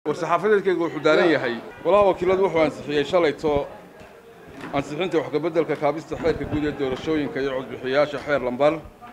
war-saxaafadeedkaygu wuxuu daaran yahay golaha wakiiladu wuxuu ansixiyey shalayto ansixinta wax kabeddelka kaabista xeerka guud ee doorashooyinka iyo codbixiyayaasha xeer lambar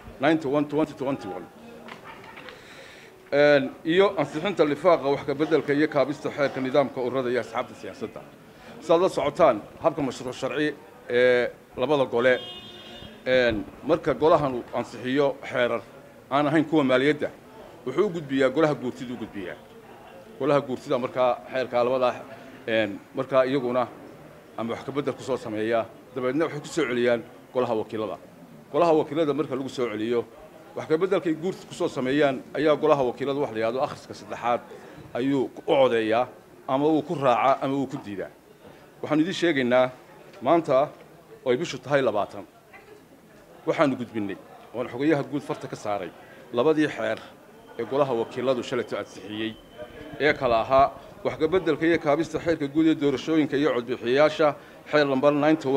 iyo ansixinta lifaaqa wax kabeddelka iyo kaabista xeerka nidaamka ururada iyo asxaabta siyaasadda sidaad la socotaan habka mashruuc sharci ee labada gole marka golahan uu ansixiyo xeerar aan ahayn kuwa maaliyadda wuxuu u gudbiyaa golaha guurtida u gudbiyaa golaha guurtida markaa xeerkaa labadaa markaa iyaguna ama wax kabedel ku soo sameeya dabeedna waxay ku soo celiyaan golaha wakiilada golaha wakiilada marka lagu soo celiyo wax kabeddelkay guurta ku soo sameeyaan ayaa golaha wakiilada wax la yidhahdo akhriska saddexaad ayuu u codeeyaa ama uu ku raacaa ama uu ku diidaa waxaanu idiin sheegaynaa maanta oo ay bishu tahay labaatan waxaanu gudbinnay oon xogayaha guud farta ka saaray labadii xeer ee golaha wakiiladu shalayto ansixiyey ee kala ahaa wax kabeddelka iyo kaabista xeerka guud ee doorashooyinka iyo codbixiyayaasha xeer lambar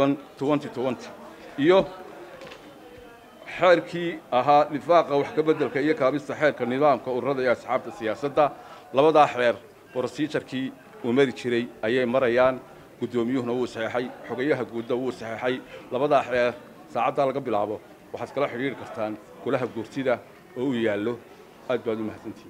iyo xeerkii ahaa dhifaaqa wax kabeddelka iyo kaabista xeerka nidaamka ururada iyo asxaabta siyaasadda labadaa xeer brosijarkii uu mari jiray ayay marayaan guddoomiyuhuna wuu saxeexay xogayaha guudna wuu saxeexay labadaa xeer saacaddaa laga bilaabo waxaad kala xidhiiri kartaan golaha guurtida oo u yaallo aad baad u mahadsantihin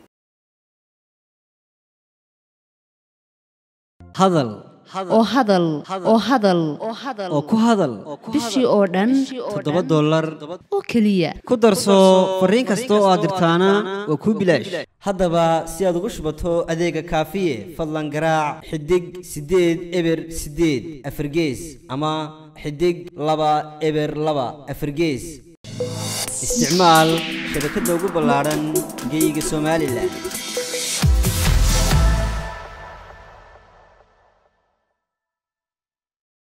hadal oo hadal oo hadal oo ku hadal bishii oo dhan toddoba dollar oo keliya ku darso fariin kasta oo aad dirtaana waa kuu bilaash haddaba si aad ugu shubato adeega kaafiye fadlan garaac xidig siddeed eber siddeed afargees ama xidig laba eber laba afargees isticmaal shabakadda ugu ballaadhan geeyiga somalilan